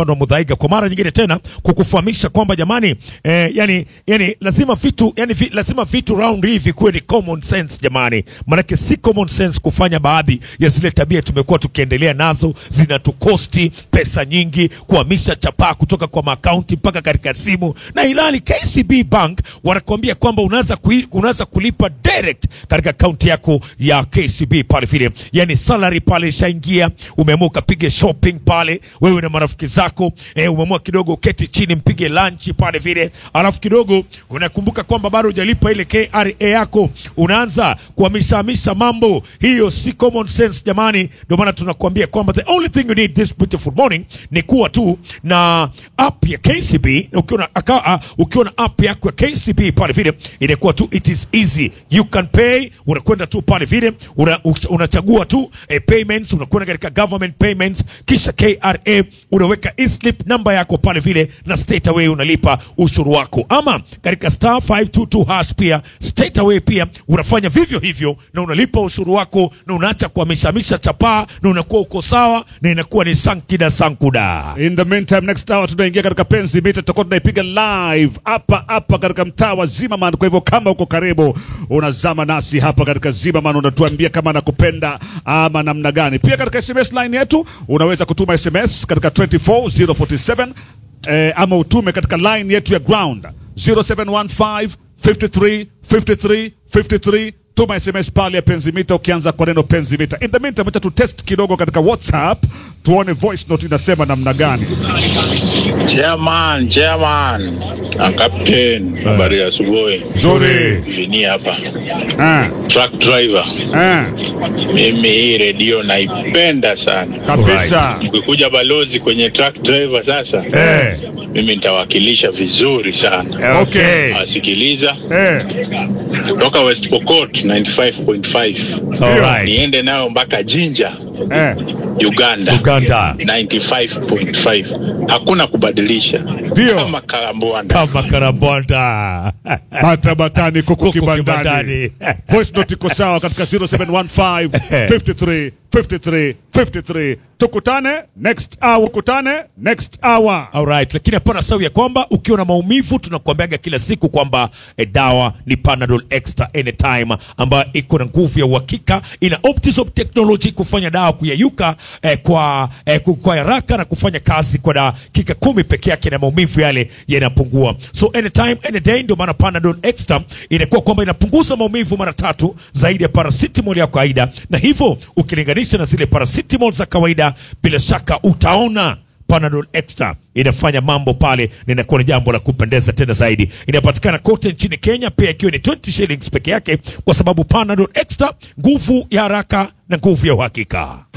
upande wa Mudhaiga kwa mara nyingine tena kukufahamisha kwamba jamani, eh, yani, yani lazima vitu yani vi, lazima vitu round hii vikuwe ni common sense jamani, maanake si common sense kufanya baadhi ya zile tabia tumekuwa tukiendelea nazo, zinatukosti pesa nyingi, kuhamisha chapaa kutoka kwa makaunti mpaka katika simu, na ilali KCB Bank wanakuambia kwamba unaweza kui- unaweza kulipa direct katika akaunti yako ya KCB pale vile, yani salary pale ishaingia, umeamua ukapige shopping pale wewe na marafiki zako eh, umeamua kidogo uketi chini mpige lunch pale vile, alafu kidogo unakumbuka kwamba bado hujalipa ile KRA yako, unaanza kuhamishahamisha mambo. Hiyo si common sense jamani, ndio maana tunakuambia kwamba the only thing you need this beautiful morning ni kuwa tu na app ya KCB. na Ukiwa na aka- uh, ukiwa na app yako ya KCB pale vile, inakuwa tu it is easy, you can pay. Unakwenda tu pale vile una, unachagua tu eh, payments, unakwenda katika government payments, kisha KRA unaweka e-slip namba yako pale vile, na straight away unalipa ushuru wako, ama katika star 522 hash pia straight away pia unafanya vivyo hivyo na unalipa ushuru wako na unaacha kuhamishamisha chapaa na unakuwa uko sawa na inakuwa ni sankida sankuda. In the meantime, next hour tunaingia katika penzi mita, tutakuwa tunaipiga live hapa hapa katika mtaa wa Zimmerman. Kwa hivyo kama uko karibu, unazama nasi hapa katika Zimmerman, unatuambia kama anakupenda ama namna gani. Pia katika SMS line yetu unaweza kutuma SMS katika 24047 eh, ama utume katika line yetu ya ground 0715 53 53 53 tuma sms pale ya penzi mita ukianza kwa neno penzi mita in the meantime acha tu test kidogo katika whatsapp tuone voice note inasema namna gani Chairman, chairman, na captain, habari ya asubuhi. Nzuri. Vini hapa, ah, truck driver. ah, Mimi hii redio naipenda sana. kabisa Mkikuja balozi kwenye truck driver sasa, Eh, mimi nitawakilisha vizuri sana. okay. Asikiliza eh, kutoka West Pokot 95.5 Alright. niende nayo mpaka Jinja, eh, Uganda Uganda 95.5. Hakuna kubadilisha, Ndio. kama Kalambwanda. kama karabonda bata batani kuku Kuku kibandani kibandani. voice note iko sawa katika 0715 53 53 53 tukutane next hour tukutane next hour Alright, lakini hapana sawi ya kwamba ukiwa na maumivu tunakuambiaga kila siku kwamba eh, dawa ni Panadol Extra Anytime ambayo iko na nguvu ya uhakika, ina Optizop technology kufanya dawa kuyayuka eh, kwa eh, ku- kwa haraka na kufanya kazi kwa dakika kumi peke yake na maumivu yale yanapungua. So anytime any day, ndio maana Panadol Extra inakuwa kwamba inapunguza maumivu mara tatu zaidi ya paracetamol ya kawaida, na hivyo ukilinganisha na zile paracetamol za kawaida, bila shaka utaona Panadol Extra inafanya mambo pale na inakuwa ni jambo la kupendeza tena zaidi. Inapatikana kote nchini Kenya, pia ikiwa ni 20 shillings peke yake, kwa sababu Panadol Extra, nguvu ya haraka na nguvu ya uhakika.